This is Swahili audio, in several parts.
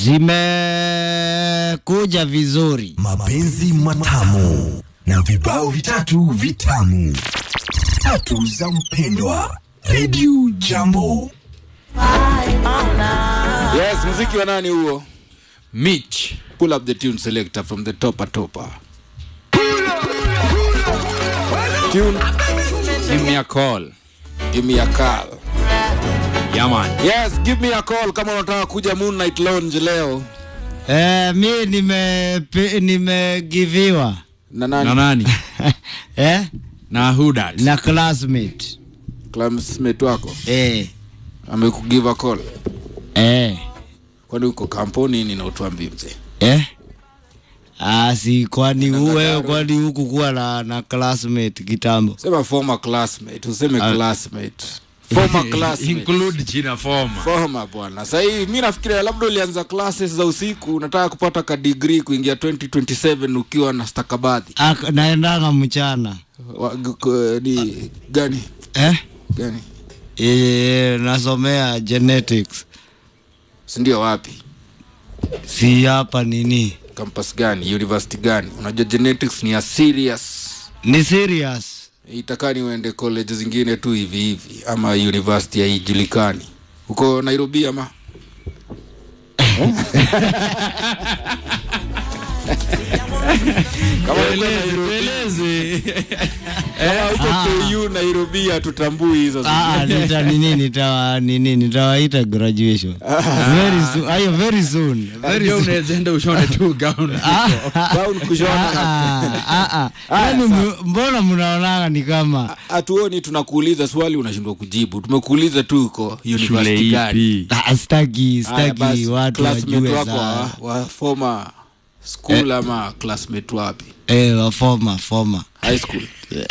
zimekuja vizuri. mapenzi matamu na vibao vitatu vitamu tatu za mpendwa redio jambo Yes, muziki wa nani huo? Mitch. Pull up the tune selector from the topper topper. Tune, Give me a call. give me a call. Yeah, man. Yes, give me a call kama unataka kuja Moonlight Lounge leo. Eh, mi nime nimegiviwa Na Na nani? nani? eh, Na who that? na classmate Classmate wako eh, amekugive a call. eh, Kwani uko kampuni nini na utuambie mzee? eh. Ah, si kwani Na wewe Kataru. kwani huku kuwa na, na classmate kitambo Sema former classmate, useme Ah. classmate. Former classmate. Include jina former. Former bwana. Sasa hii mimi nafikiria labda ulianza classes za usiku, unataka kupata ka degree kuingia 2027 ukiwa na stakabadhi. Ak- naendanga mchana Wa- g- k- ni gani? eh? Gani? E, nasomea genetics Si ndio wapi? si hapa nini campus gani university gani unajua genetics ni ya serious ni serious itakani uende college zingine tu hivi hivi ama university haijulikani huko nairobi ama kama uko Nairobi- kama uko KU nairobi hatutambui hizo Ah, nita nini nitawa nini nitawaita graduation very soon ayo very soon very Ndio soon unaweza enda ushone tu gown. Gown kushona Ah, ah, ah. Yaani m- mbona mnaonanga ni kama hatuoni tunakuuliza swali unashindwa kujibu tumekuuliza tu uko Shule university gani ipi? ah, staki Haya, staki basi, watu classmate wajue wako sana wa, wa former school ama classmate wapi eh wa former former high school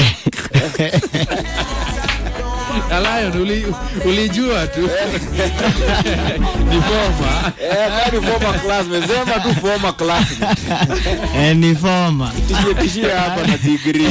Na Lion, uli- ulijua tu. Ni former. Eh, kwani former classmate sema tu former classmate eh ni former tishie tishie hapa na degree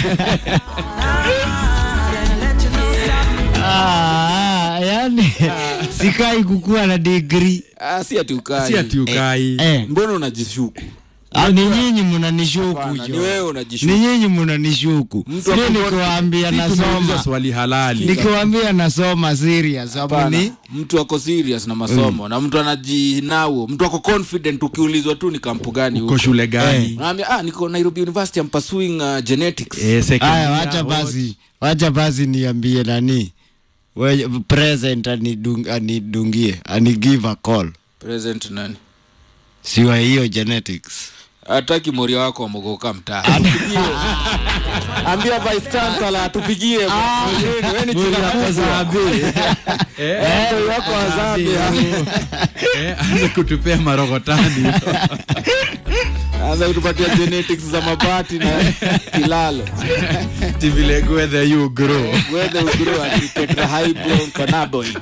ah, yani sikai kukuwa na degree ah, si ati ukai Si ati ukai. eh mbona unajishuku ah, ni nyinyi mnanishuku Hapana, ni jo wewe ni unajishuku nyinyi mnanishuku Mtu sio akikuwa- nikiwaambia Si tumeuliza nasoma swali halali. nikiwaambia nasoma serious hapo Hapana, ni mtu ako serious na masomo na mtu anajinao mtu ako confident ukiulizwa tu ni kampu gani Uko huko shule gani? Unaambia, ah niko Nairobi University I'm pursuing uh, genetics Eh, second Aya, year, wacha what? basi, wacha basi niambie nani we present anidung, anidungie anigive a call, present nani siwa hiyo genetics. hataki moria wako wamogoka mtaa Atupigie. ambia vice chancellor atupigie Wewe ni jina kubwa. Eh, ndio wako wa Zambia. Eh, anza kutupea marogotani. anza kutupatia genetics za mabati na kilalo Ati vile whether you grow. whether you grow at tetrahydral cannabinoid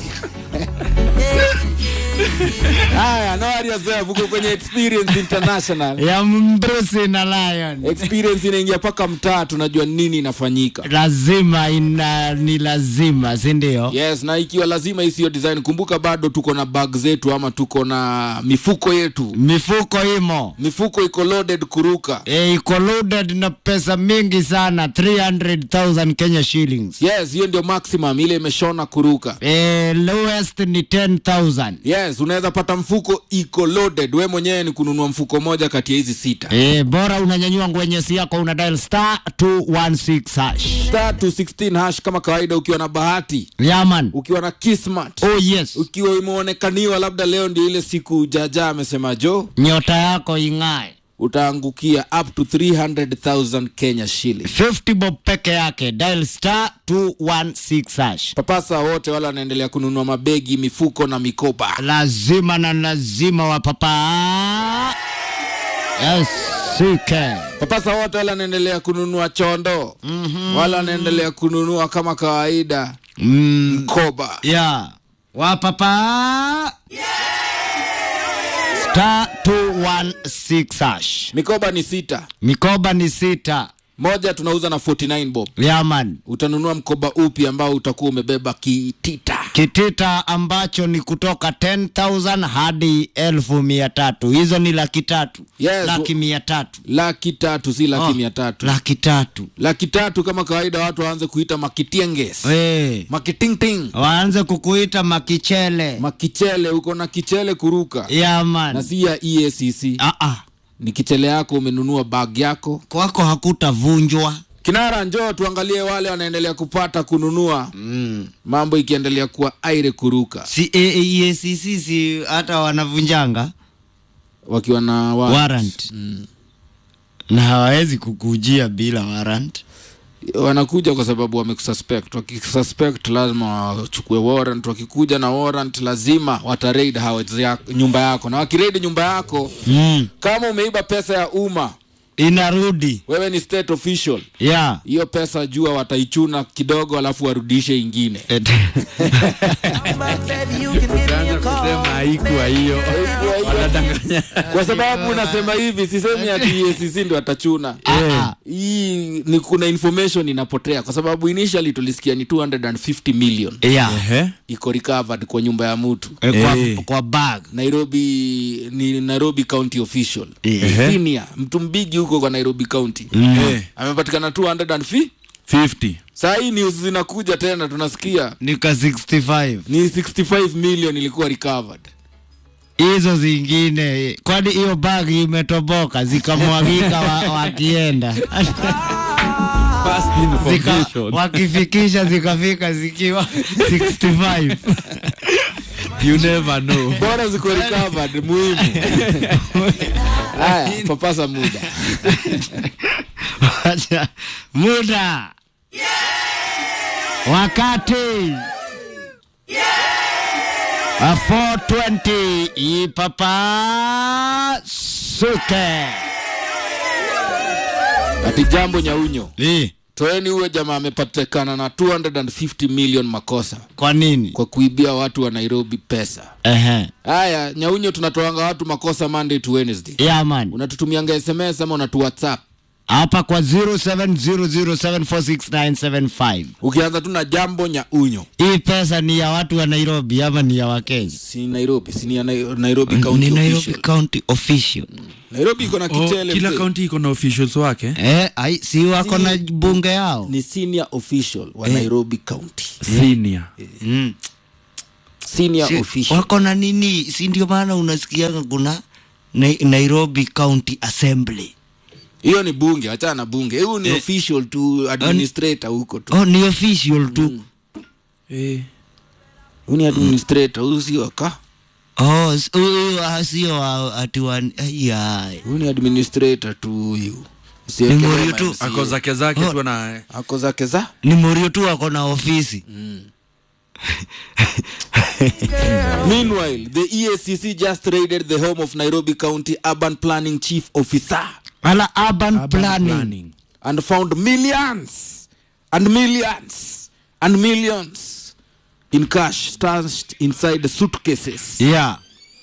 haya no worry yourself uko kwenye experience international ya Mbrusi na Lion experience inaingia paka mtaa tunajua nini inafanyika lazima ina, ni lazima si ndio? yes na ikiwa lazima isiyo design kumbuka bado tuko na bag zetu ama tuko na mifuko yetu Mifuko imo mifuko iko loaded kuruka e, iko loaded na pesa mingi sana 300,000 Kenya shillings. yes hiyo ndio maximum ile imeshona kuruka E, lowest ni 10,000. yes unaweza pata mfuko iko loaded we mwenyewe ni kununua mfuko moja kati ya hizi sita E, bora unanyanyua ngwenyesi yako una dial star 216 hash. star 216 hash kama kawaida ukiwa na bahati Yaman. ukiwa na kismat Oh yes. ukiwa imeonekaniwa labda leo ndio ile siku jaja amesema jo Nyota yako ing'ae. utaangukia up to 300000 kenya shilling 50 bob peke yake dial star 216 hash. papasa wote wale wanaendelea kununua mabegi mifuko na mikoba Lazima na lazima wa papa. Yes, sike. papasa wote wale wanaendelea kununua chondo mm-hmm. wale wanaendelea kununua kama kawaida Mm, mkoba yeah. Wa papa. Star 216 hash. mikoba ni sita Mikoba ni sita. moja tunauza na 49 bob yaman utanunua mkoba upi ambao utakuwa umebeba kitita kitita ambacho ni kutoka 10000 hadi elfu mia tatu hizo ni laki tatu Yes, laki mia tatu laki tatu si laki Oh, mia tatu laki tatu laki tatu kama kawaida watu waanze kuita makitienges hey. makitingting waanze kukuita makichele makichele uko na kichele kuruka na yaman si ya eacc ah, ah. ni kichele yako umenunua bag yako kwako hakutavunjwa kinara njoo tuangalie wale wanaendelea kupata kununua mm. mambo ikiendelea kuwa aire kuruka si EACC si hata wanavunjanga wakiwa na wa warrant na hawawezi kukujia bila warrant wanakuja kwa sababu wamekususpect wakisuspect lazima wachukue warrant wakikuja na warrant lazima wataraid house yako, nyumba yako na wakiraid nyumba yako mm. kama umeiba pesa ya umma inarudi wewe ni state official yeah. hiyo pesa jua wataichuna kidogo alafu warudishe ingine Et- Ukaanza kusema haikuwa hiyo wanadanganya kwa sababu unasema hivi sisemi ati EACC ndio watachuna Ah, hii ni kuna information inapotea kwa sababu initially tulisikia ni 250 million yeah. Ehe. iko recovered kwa nyumba ya mtu Eh, kwa, Eh. kwa bag nairobi ni nairobi county official Eh. senior mtu mbigi huko kwa nairobi county Eh, amepatikana 250 50 saa hii news zinakuja tena tunasikia nika 65 ni 65 million ilikuwa recovered hizo zingine kwani hiyo bag imetoboka zikamwagika wa, wakienda First Zika, information. wakifikisha zikafika zikiwa 65 you never know bora ziko recovered muhimu haya papasa muda Wacha. muda wakati A 420 ipapa suke ati jambo nyaunyo Eh, toeni huyo jamaa amepatikana na 250 million makosa kwa nini kwa kuibia watu wa nairobi pesa Ehe. haya nyaunyo tunatoanga watu makosa monday to wednesday yeah, man unatutumianga sms ama unatu whatsapp hapa kwa 0700746975 ukianza tu na jambo nyaunyo hii pesa ni ya watu wa nairobi ama ni ya wakenya si nairobi si ni ya Nai- nairobi ni county nairobi official county official nairobi iko na oh, kichele kila mzee. kaunti iko na officials wake eh, ai, si wako na bunge yao ni senior official wa nairobi county senior mm. senior si, official wako na nini si ndio maana unasikianga kuna na, nairobi county assembly hiyo ni bunge achana na bunge huyu ni official tu administrator huko tu oh, ni official tu eh. huyu ni administrator huyu si waka oh, s- huyu ah, sio wa- ati wa ai, ai. huyu ni administrator tu huyu Ni Usiwekelee Muriu tu. MCA. ako zake zake Oh. tu na ako zake za ni morio tu ako na ofisi meanwhile the eacc just raided the home of nairobi county urban planning chief officer ala urban, urban planning. planning. and found millions and millions and millions in cash stashed inside the suitcases yeah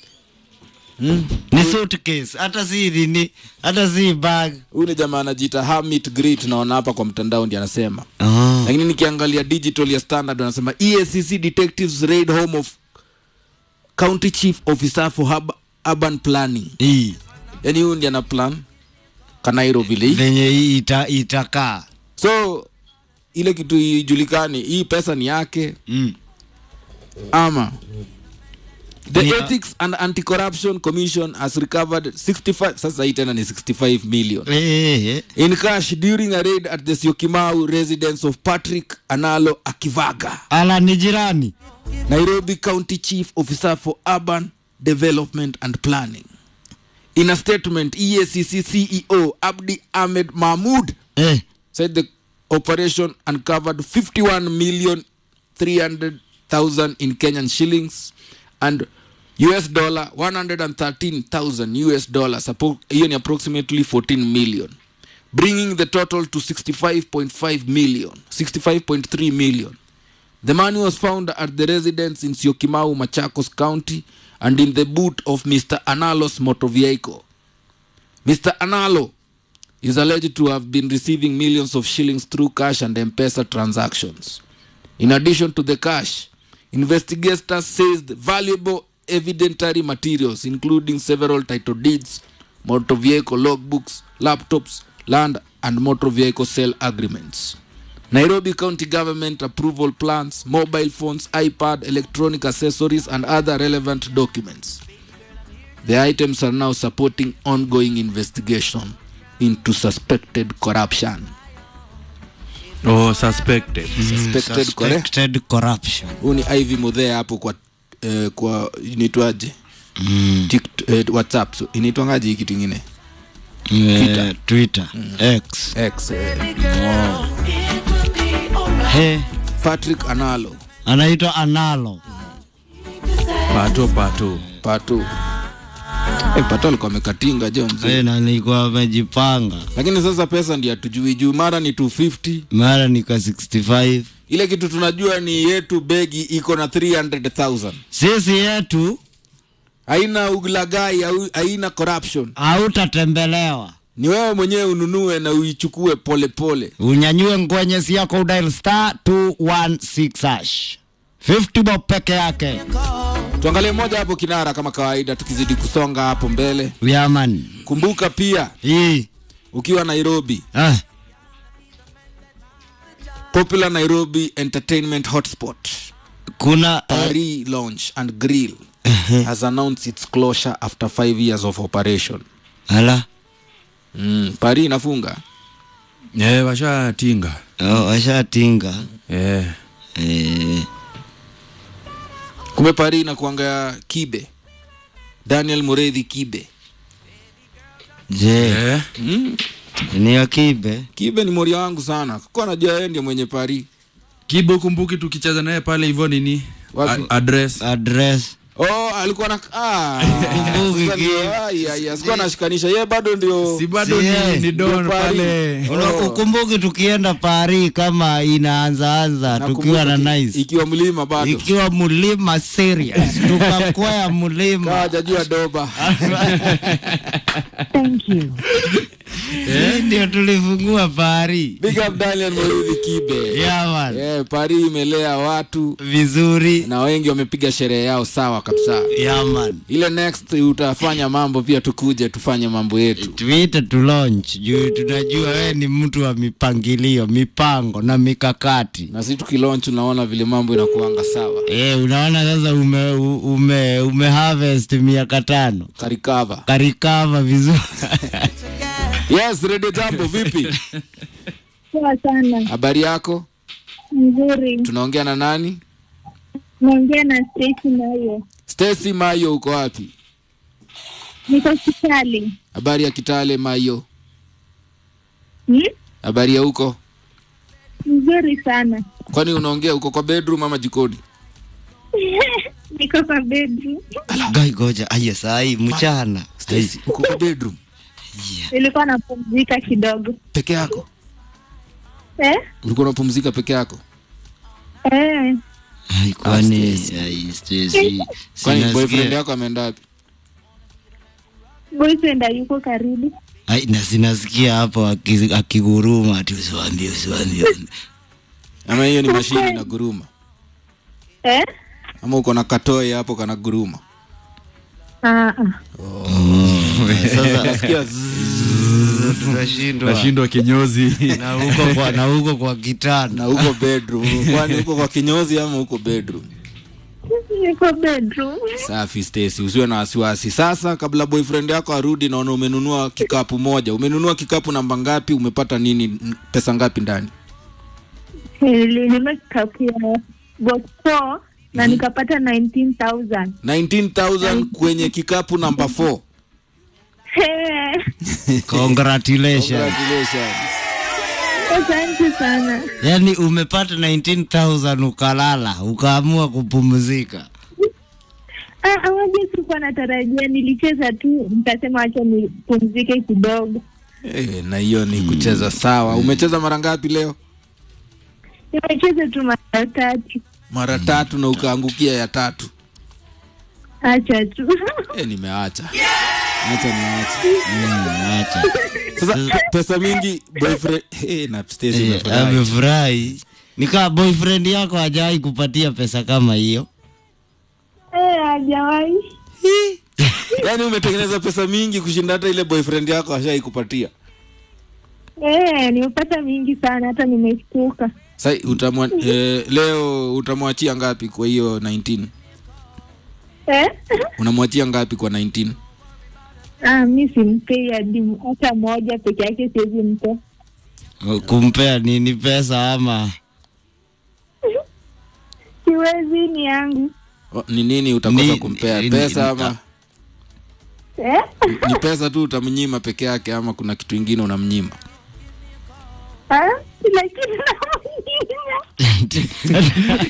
ni suitcase hata si nini hata si bag huyu ni jamaa anajiita hamit grit naona hapa kwa mtandao ndi anasema oh. lakini nikiangalia digital ya standard anasema eacc detectives raid home of county chief officer for hub, urban planning hii yani huyu ndi ana plan kanairo vile hii. venye hii ita, itakaa so ile kitu ijulikani hii pesa ni yake mm. ama the Ni- ethics and anti-corruption commission has recovered 65 sasa hii tena ni 65 million eh, eh, eh. in cash during a raid at the syokimau residence of patrick analo akivaga ala ni jirani nairobi county chief officer for urban development and planning in a statement eacc ceo abdi ahmed mahmud eh. said the operation uncovered 51 million 300,000 in Kenyan shillings and US dollar 113,000 US dollars. Appo- hiyo ni approximately 14 million. Bringing the total to 65.5 million, 65.3 million. The money was found at the residence in Syokimau, Machakos County and in the boot of Mr. Analos motor vehicle. Mr. Analo is alleged to have been receiving millions of shillings through cash and M-Pesa transactions. In addition to the cash, investigators seized valuable evidentiary materials, including several title deeds, motor vehicle logbooks, laptops, land, and motor vehicle sale agreements. Nairobi County Government approval plans, mobile phones, iPad, electronic accessories, and other relevant documents. The items are now supporting ongoing investigation into suspected corruption. oh suspected Suspected correct? Suspected corruption. Huu ni Ivy Muthea hapo kwa eh, kwa inaitwaje? Mm. Tikt- eh, WhatsApp. So, inaitwangaje hii kitu ingine? Eh, Twitter. X. X. Eh, He, Patrick Analo. anaitwa Analo. pato pato Pato. Eh, Pato alikuwa amekatinga jo mzee. Eh, na nilikuwa amejipanga. Lakini sasa pesa ndio hatujui juu mara ni 250 Mara nika 65. ile kitu tunajua ni yetu begi iko na 300000 Sisi yetu haina uglagai au haina corruption hautatembelewa. ni wewe mwenyewe ununue na uichukue polepole Unyanyue ngwenyesi yako udial star 216 hash. 50 bob peke yake. tuangalie moja hapo kinara kama kawaida tukizidi kusonga hapo mbele Yaman. kumbuka pia Hii. ukiwa nairobi Ah, popular nairobi entertainment hotspot kuna uh, paris lounge and grill has announced its closure after five years of operation ala. mm, paris inafunga eh washatinga Oh, washatinga. eh Eh, kumbe paris inakuanga kibe daniel muredhi kibe je, eh mm. ni akibe? kibe ni moria wangu sana kuwa najua yeye ndio mwenye paris kibo kumbuki tukicheza naye pale hivyo nini Wapi? A- address oh Address. alikuwa na ah, Kumbuki sasa ndio, Kibe. ai, ai, asikuwa anashikanisha ye bado ndio si bado Si, eh, ni, ni don ndio pale. pale Una- Oh. Ukumbuki tukienda Paris kama inaanzaanza tukiwa na Nakumbuka ki- nice. ikiwa mlima bado Ikiwa mlima serious. Tukakwea mlima. kawajajua doba Thank you. Hii ndio tulifungua Paris. big up daniel muridhi kibe Yaman. yeah, paris imelea watu Vizuri. na wengi wamepiga sherehe yao sawa kabisa Yaman. ile next utafanya mambo pia tukuje tufanye mambo yetu tuite tu launch juu tunajua wewe ni mtu wa mipangilio mipango na mikakati na si tukilonch unaona vile mambo inakuanga sawa e, unaona sasa ume, u- ume, ume harvest miaka tano karikava karikava vizuri yes redio jambo vipi Poa sana. habari yako Nzuri. tunaongea na nani Naongea na Stacy Mayo. stacy mayo uko wapi Niko hospitali. habari ya kitale mayo Hmm? habari ya huko Nzuri sana. kwani unaongea uko kwa bedroom ama jikoni Niko kwa bedroom. gai goja aya sai mchana Stacy, uko kwa bedroom Nilikuwa napumzika kidogo. peke yako Eh? ulikuwa unapumzika peke yako Eh. Ai, kwani Stacy. ai, Stacy, kwani sinasikia- boyfriend yako ameenda wapi Boyfriend yuko karibu. ai, na sinasikia hapo aki- akiguruma ati usiwambie usiwambie ama hiyo ni mashini na guruma Eh? ama uko na katoe hapo kana guruma Ah, ah. sasa nasikia tunashindwa nashindwa kinyozi na huko kwa na huko kwa kitanda na huko bedroom kwani huko kwa kinyozi ama huko bedroom Niko bedroom. safi Stacy usiwe na wasiwasi sasa kabla boyfriend yako arudi naona umenunua kikapu moja umenunua kikapu namba ngapi umepata nini n- pesa ngapi ndani Nilinunua kikapu ya box four na nikapata 19,000. 19000 kwenye kikapu namba 4 Eh. congratulations congratulations Asante sana. yaani umepata 19000 ukalala ukaamua kupumzika Ah, awaje sikuwa natarajia, nilicheza tu nikasema acha nipumzike kidogo. Eh, na hiyo ni kucheza sawa umecheza mara ngapi leo Nimecheza tu mara tatu, mara tatu na ukaangukia ya tatu acha tu eh, nimeacha acha niache Mm, acha. sasa pe- pesa mingi boyfriend hey, na Stacy Eh, umefurahi. amefurahi nikaa boyfriend yako hajawahi kupatia pesa kama hiyo Eh, hajawahi. yaani umetengeneza pesa mingi kushinda hata ile boyfriend yako ashai kupatia Eh, nimepata mingi sana hata nimeshtuka. sa utamwa, eh, leo utamwachia ngapi kwa hiyo 19 Eh? unamwachia ngapi kwa 19 Ah, mi simpei hadi hata moja peke yake siwezi mpe. kumpea nini pesa ama Siwezi ni yangu. O, ni nini utakosa Ni- kumpea ni- pesa ni- ama Eh? ni pesa tu utamnyima peke yake ama kuna kitu ingine unamnyima Ah, lakini namnyima.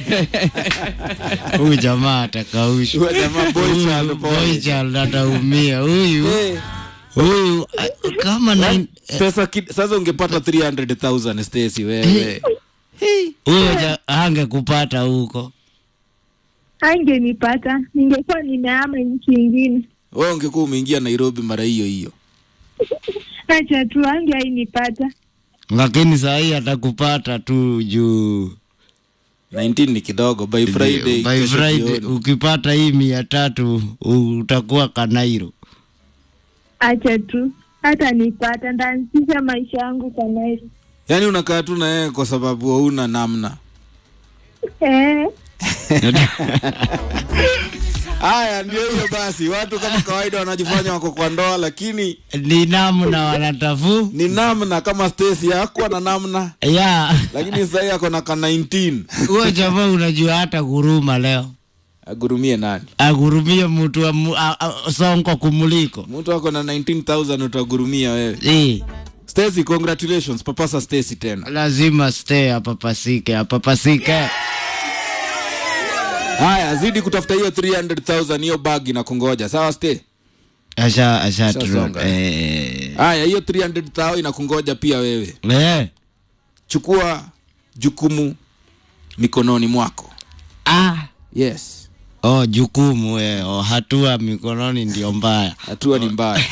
huyu jamaa atakaushwa Huyo jamaa boy Huyu child pole. boy child ataumia huyu Eh, huyu ah, kama nine- pesa ki, sasa ungepata 300000 Stacy wewe huyo ja- angekupata huko Angenipata, ningekuwa nimehama nchi ingine. wewe ungekuwa umeingia Nairobi mara hiyo hiyo Acha tu ange ainipata. lakini saa hii atakupata tu juu 19 ni kidogo by Friday by kesho Friday jioni. ukipata hii mia tatu utakuwa kanairo Acha tu hata nipata, ndaanzisha maisha yangu kwa Nairobi. yaani unakaa tu na yeye kwa sababu hauna namna Eh, haya ndio hiyo basi watu kama kawaida wanajifanya wako kwa ndoa lakini ni namna wanatafu ni namna kama Stacy hakuwa na namna ya lakini sasa hivi ako na ka 19 huyo jamaa unajua hata kuruma leo agurumie nani agurumie mtu wa mu- a- a- sonko kumuliko mtu ako na 19000 utagurumia wewe Eh, Stacy congratulations papasa Stacy tena lazima stay apapasike apapasike haya zidi kutafuta hiyo 300000 hiyo bag na kungoja sawa Stay asha asha Ashasonga, eh, haya hiyo 300000 inakungoja pia wewe eh. chukua jukumu mikononi mwako ah yes oh jukumu eh. oh, hatua mikononi ndio mbaya hatua ni mbaya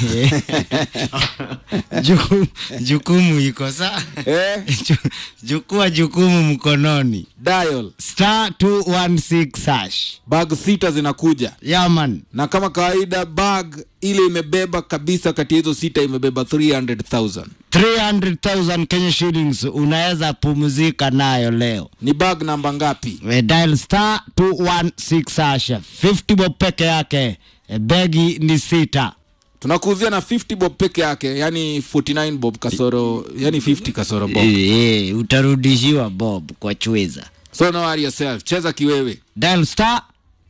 jukumu, jukumu iko saa eh? Ju- jukua jukumu mkononi dial star 216 hash bag sita zinakuja yaman na kama kawaida bag ile imebeba kabisa kati ya hizo sita imebeba 300000 300000 Kenya shillings unaweza pumzika nayo leo ni bag namba ngapi We dial star 216 hash 50 bob peke yake E, begi ni sita tunakuuzia na 50 bob peke yake yani 49 bob kasoro yani 50 kasoro bob e, e, utarudishiwa bob kwa chweza so no worry yourself cheza kiwewe dial star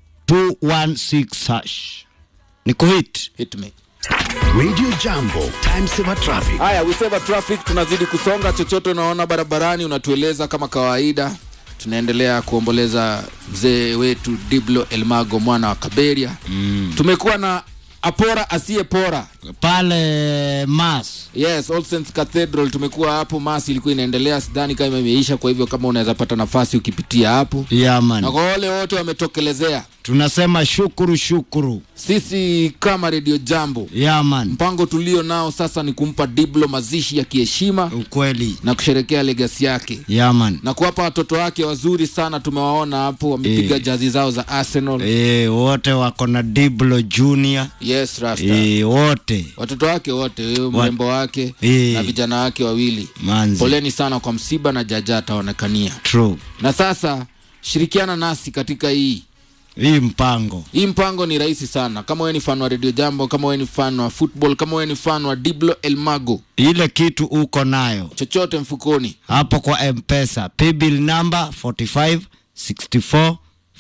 216 hash ni kuhit hit me Radio Jambo, time saver traffic. haya we save traffic tunazidi kusonga chochote unaona barabarani unatueleza kama kawaida tunaendelea kuomboleza mzee wetu diblo elmago mwana wa kaberia mm. tumekuwa na apora asiyepora pale mas yes All Saints cathedral tumekuwa hapo masi ilikuwa inaendelea sidhani kama imeisha kwa hivyo kama unaweza pata nafasi ukipitia hapo na yaman kwa wale wote wametokelezea tunasema shukuru shukuru sisi kama redio jambo yaman mpango tulio nao sasa ni kumpa diblo mazishi ya kiheshima ukweli na kusherekea legasi yake yaman na kuwapa watoto wake wazuri sana tumewaona hapo wamepiga Eh. jazi zao za arsenal e, wote wako na diblo junior yes rasta e, wote watoto wake wote huyo mrembo wake Eh. na vijana wake wawili manzi poleni sana kwa msiba na jaja ataonekania true na sasa shirikiana nasi katika hii hii mpango hii mpango ni rahisi sana kama wewe ni fan wa radio jambo kama wewe ni fan wa football kama wewe ni fan wa diblo elmago ile kitu uko nayo chochote mfukoni hapo kwa mpesa paybill number 45 64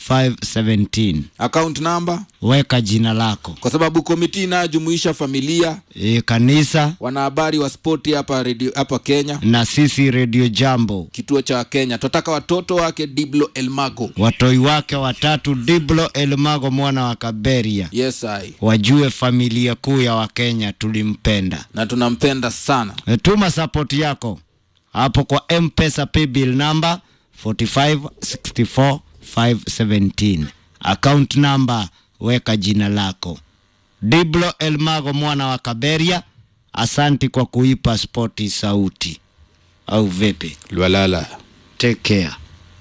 517 account number weka jina lako kwa sababu komiti inayojumuisha familia e, kanisa wanahabari wa spoti hapa radio hapa kenya na sisi redio jambo kituo cha kenya tunataka watoto wake diblo elmago watoi wake watatu diblo elmago mwana wa kaberia yes I. wajue familia kuu ya wakenya tulimpenda na tunampenda sana E, tuma sapoti yako hapo kwa mpesa paybill number 4564517 account number weka jina lako Diblo Elmago mwana wa Kaberia, asanti kwa kuipa spoti sauti, au vipi? lwalala Take care.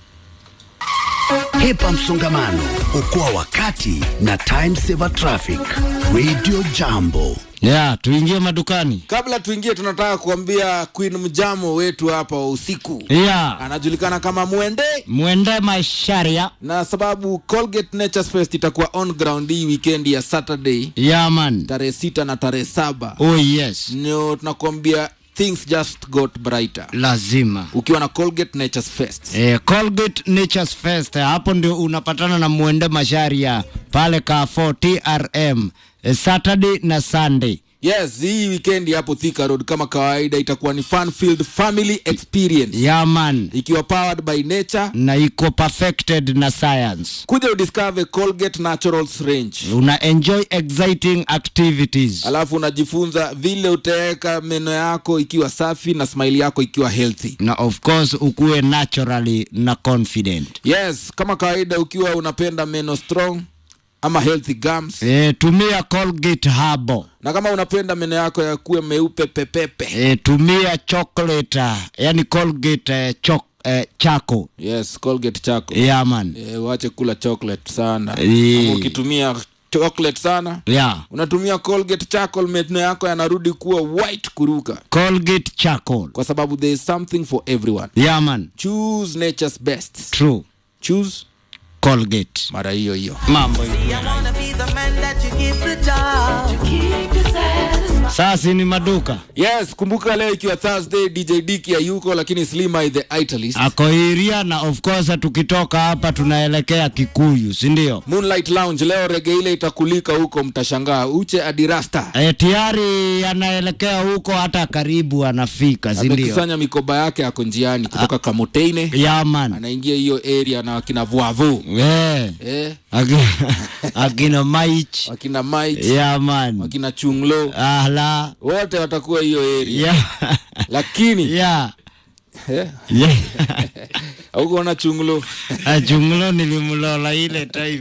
Hepa msongamano, okoa wakati na time saver traffic. Radio Jambo. Ya, tuingie madukani. kabla tuingie tunataka kuambia queen mjamo wetu hapa wa usiku Ya, anajulikana kama mwende mwende masharia. na sababu colgate natures fest itakuwa on ground hii weekend ya saturday Ya man. tarehe sita na tarehe saba Oh yes. ndio tunakuambia things just got brighter Lazima. ukiwa na colgate natures fest Eh, Colgate Nature's Fest eh, hapo ndio unapatana na mwende masharia pale Carrefour TRM eh, Saturday na Sunday. yes hii weekend hapo thika road kama kawaida itakuwa ni fun filled family experience Yaman ikiwa powered by nature na iko perfected na science. kuja udiscover colgate naturals range Una enjoy exciting activities. alafu unajifunza vile utaweka meno yako ikiwa safi na smile yako ikiwa healthy na of course ukuwe naturally na confident. yes kama kawaida ukiwa unapenda meno strong ama healthy gums E, tumia Colgate Habo. na kama unapenda meno yako yakuwe meupe pepepe E, tumia chocolate, ah, yani Colgate eh, chok, eh, chako. yes colgate chako Yaman. Eh, wache kula chocolate sana Eh. Ama ukitumia chocolate sana Yeah. unatumia colgate charcoal meno yako yanarudi kuwa white kuruka Colgate charcoal. kwa sababu there is something for everyone Yaman. choose nature's best True. choose Colgate. mara hiyo hiyo Mambo hiyo. Sasa ni maduka. yes kumbuka leo ikiwa thursday dj diki hayuko lakini slima the italist Ako Iria na of course tukitoka hapa tunaelekea Kikuyu, si ndio? moonlight lounge leo rege ile itakulika huko mtashangaa uche adirasta E, tayari anaelekea huko hata karibu anafika, si ndio? amekusanya mikoba yake ako njiani kutoka kamoteine Yaman. anaingia hiyo area na wakina vuavu Eh. eh, Aki- Akina Maich. wakina mait Yaman. wakina chunglo Ahla. wote watakuwa hiyo area Ya. lakini Ya. eh, Ya. haukuona chunglo Achunglo nilimlola ile time.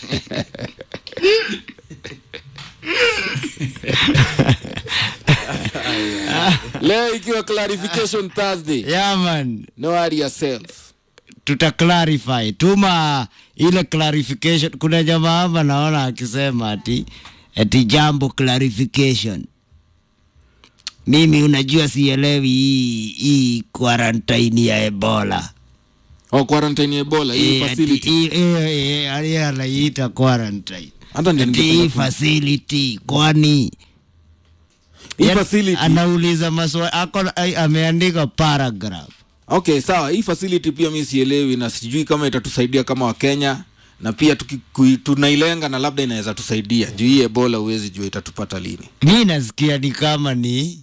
leo ikiwa clarification thursday Yaman. no worry yourself tuta clarify tuma ile clarification kuna jamaa hapa naona akisema ati ati jambo clarification mimi unajua sielewi hii hii quarantine ya ebola oh, quarantine ya ebola hii Eh, ati facility hii- hiyo- hiyo- ali- anaiita quarantine hata ndio ati hii ningependa ku- facility kwani hii Yaani, facility anauliza maswali ako ai- ameandika paragraph okay sawa hii facility pia mi sielewi na sijui kama itatusaidia kama wakenya na pia tuki, kui, tunailenga na labda inaweza tusaidia juu hii ebola huwezi jua itatupata lini mi nasikia ni kama ni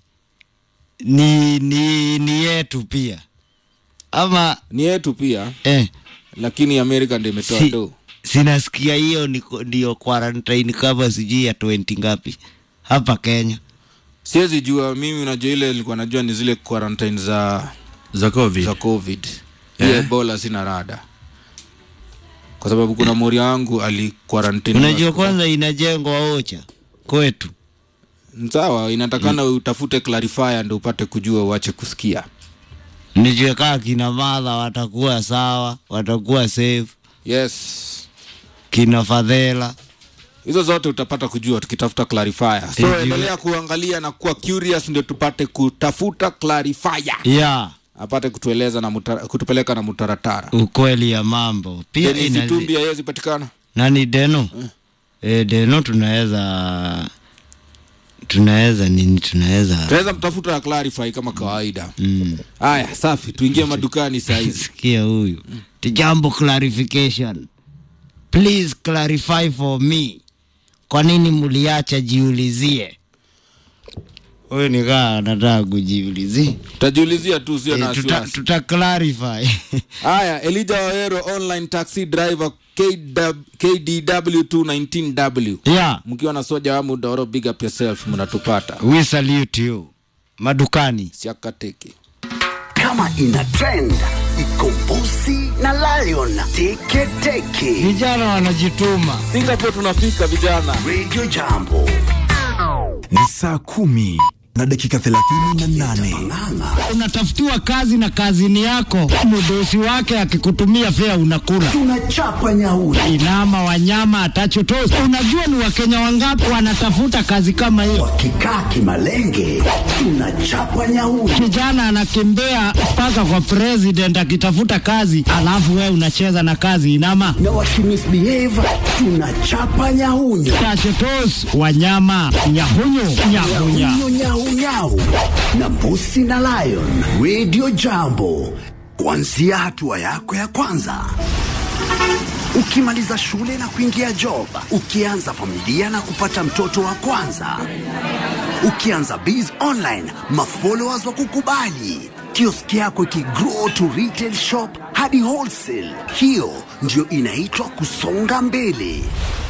ni ni, ni yetu pia ama ni yetu pia eh, lakini amerika ndio imetoa si, do sinasikia hiyo niko- ndio quarantine kama sijui ya 20 ngapi hapa Kenya. siwezi jua mimi unajua ile nilikuwa najua ni zile quarantine za za covid za covid hii Eh. ebola sina rada kwa sababu kuna mori wangu aliquarantine Unajua kwanza inajengwa ocha kwetu. sawa inatakana utafute clarifier ndo upate kujua uache kusikia Nijue kaa kina madha watakuwa sawa, watakuwa safe, yes kina fadhela hizo zote utapata kujua tukitafuta clarifier so Ndio. endelea kuangalia na kuwa curious ndio tupate kutafuta clarifier ya apate kutueleza na muta, kutupeleka na mutaratara ukweli ya mambo pia Dennis inazi- Itumbi haiwezi patikana nani deno e, deno tunaweza tunaweza nini tunaweza tunaweza mtafuta clarify kama kawaida mm. haya safi tuingie madukani sahizi sikia huyu tijambo clarification please clarify for me kwa nini mliacha jiulizie huyu nikaa anataka kujiulizia tutajiulizia tu sio na Eh, tuta, wasiwasi tuta clarify haya elija wawero online taxi driver KW, kdw 219w yeah mkiwa na soja wa mudoro big up yourself mnatupata we salute you madukani siakateke kama ina trend Ikombosi na Lion Teke Teke. Vijana wanajituma. singapore tunafika vijana Radio Jambo. Ni saa kumi na dakika thelathini na nane. Ng'ang'a Unatafutiwa kazi na kazini yako, mdosi wake akikutumia fea unakula. tunachapa nyauri. Inama wanyama atachotosi. Unajua ni wakenya wangapi wanatafuta kazi kama hiyo? Wakikaa kimalenge tunachapa nyauri. Kijana anakimbia mpaka kwa president akitafuta kazi, alafu wewe unacheza na kazi inama Na wakimisbehave tunachapa nyahunyo. tachotos wanyama nyahunyu nyahunya Nyahunyo nyau nyau na Mbusi na Lion. Radio Jambo, kuanzia hatua yako ya kwanza ukimaliza shule na kuingia job, ukianza familia na kupata mtoto wa kwanza, ukianza biz online, mafollowers wa kukubali, kioski yako ikigrow to retail shop hadi wholesale. Hiyo ndio inaitwa kusonga mbele.